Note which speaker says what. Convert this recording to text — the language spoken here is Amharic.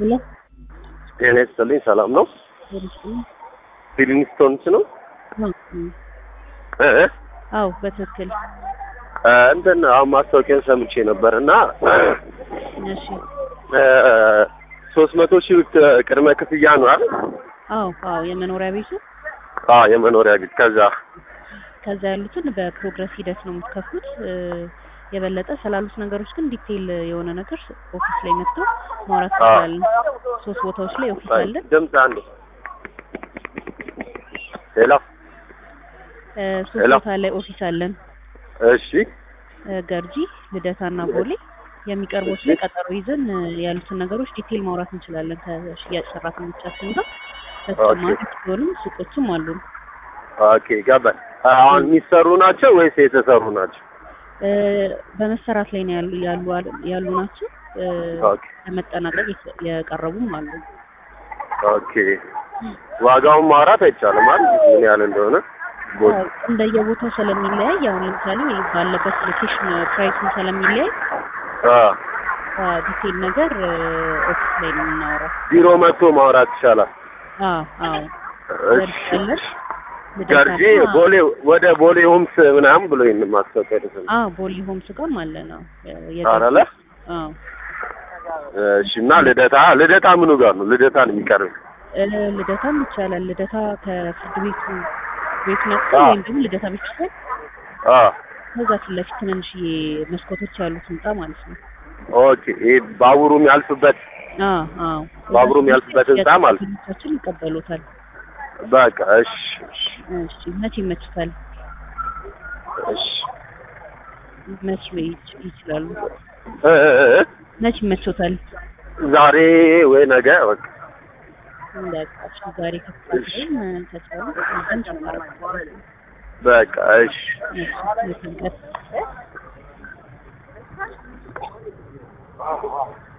Speaker 1: ሄሎ
Speaker 2: ጤና ይስጥልኝ። ሰላም ነው? ፊሊንግስቶንስ ነው? እ እ
Speaker 1: አው በትክክል
Speaker 2: እ እንትን አሁን ማስታወቂያን ሰምቼ ነበር እና
Speaker 1: እሺ
Speaker 2: ሶስት መቶ ሺህ ቅድመ ክፍያ ነው አይደል?
Speaker 1: አው አው የመኖሪያ ቤቱ
Speaker 2: አዎ የመኖሪያ ቤት ከዛ
Speaker 1: ከዛ ያሉትን በፕሮግረስ ሂደት ነው የምትከፍሉት እ የበለጠ ስላሉት ነገሮች ግን ዲቴይል የሆነ ነገር ኦፊስ ላይ መጥቶ ማውራት እንችላለን። ሶስት ቦታዎች ላይ ኦፊስ አለን።
Speaker 2: ድምፅ አንዴ ሄሎ
Speaker 1: እ ሶስት
Speaker 2: ሄሎ።
Speaker 1: ቦታ ላይ ኦፊስ አለን።
Speaker 2: እሺ
Speaker 1: እ ገርጂ፣ ልደታና ቦሌ የሚቀርቡት ላይ ቀጠሮ ይዘን እ ያሉትን ነገሮች ዲቴይል ማውራት እንችላለን ከሽያጭ ሰራተኞቻችን ጋር። በተጨማሪ ሲሆንም ሱቆችም አሉን።
Speaker 2: ኦኬ ገባኝ። አሁን የሚሰሩ ናቸው ወይስ የተሰሩ ናቸው?
Speaker 1: እ በመሰራት ላይ ነው ያሉ ያሉ ያሉ ናቸው። እ
Speaker 2: ኦኬ
Speaker 1: ለመጠናቀቅ የተ- የቀረቡም አሉ።
Speaker 2: ኦኬ ዋጋውን ማውራት አይቻልም አይደል? ምን ያህል እንደሆነ ቦ-
Speaker 1: አዎ፣ እንደየቦታው ስለሚለያይ አሁን ለምሳሌ ባለበት ሎኬሽን ፕራይሱን ስለሚለያይ
Speaker 2: አ
Speaker 1: ዲቴይል ነገር እ ኦፊስ ላይ ነው የምናወራው።
Speaker 2: ቢሮ መጥቶ ማውራት ይቻላል።
Speaker 1: አዎ አዎ
Speaker 2: እሺ
Speaker 1: ገርጂ
Speaker 2: ገርጂ ቦሌ ወደ ቦሌ ሆምስ ምናምን ብሎ ይሄን ማስታወቂያ ደረሰኝ።
Speaker 1: አዎ ቦሌ ሆምስ ጋርም አለ ነው
Speaker 2: አረለ
Speaker 1: አዎ
Speaker 2: እሺ እና ልደታ ልደታ ምኑ ጋር ነው? ልደታ ነው የሚቀርብ።
Speaker 1: እ ልደታም ይቻላል። ልደታ ከፍርድ ቤቱ ቤቱ ነጥቶ
Speaker 2: አዎ።
Speaker 1: ወይም ደግሞ ልደታ ቤት ይችላል።
Speaker 2: አ
Speaker 1: ከዛ ፊት ለፊት ትንንሽዬ መስኮቶች ያሉት ህንጻ ማለት ነው።
Speaker 2: ኦኬ ይሄ ባቡሩ የሚያልፍበት
Speaker 1: አዎ አዎ
Speaker 2: ባቡሩ የሚያልፍበት ህንጻ ማለት ነው።
Speaker 1: ሰራተኞቻችን ይቀበሉታል።
Speaker 2: በቃ እሺ እሺ
Speaker 1: እሺ መቼ ይመችታል?
Speaker 2: እሺ
Speaker 1: መቼ ይች- ይችላሉ?
Speaker 2: እ እ እ እ
Speaker 1: መቼ ይመችዎታል?
Speaker 2: ዛሬ ወይ ነገ በቃ
Speaker 1: በቃ እሺ ዛሬ ከፍታችን ከቻሉ ነገን ጨምረን
Speaker 2: በቃ እሺ
Speaker 1: እሺ የትንቀት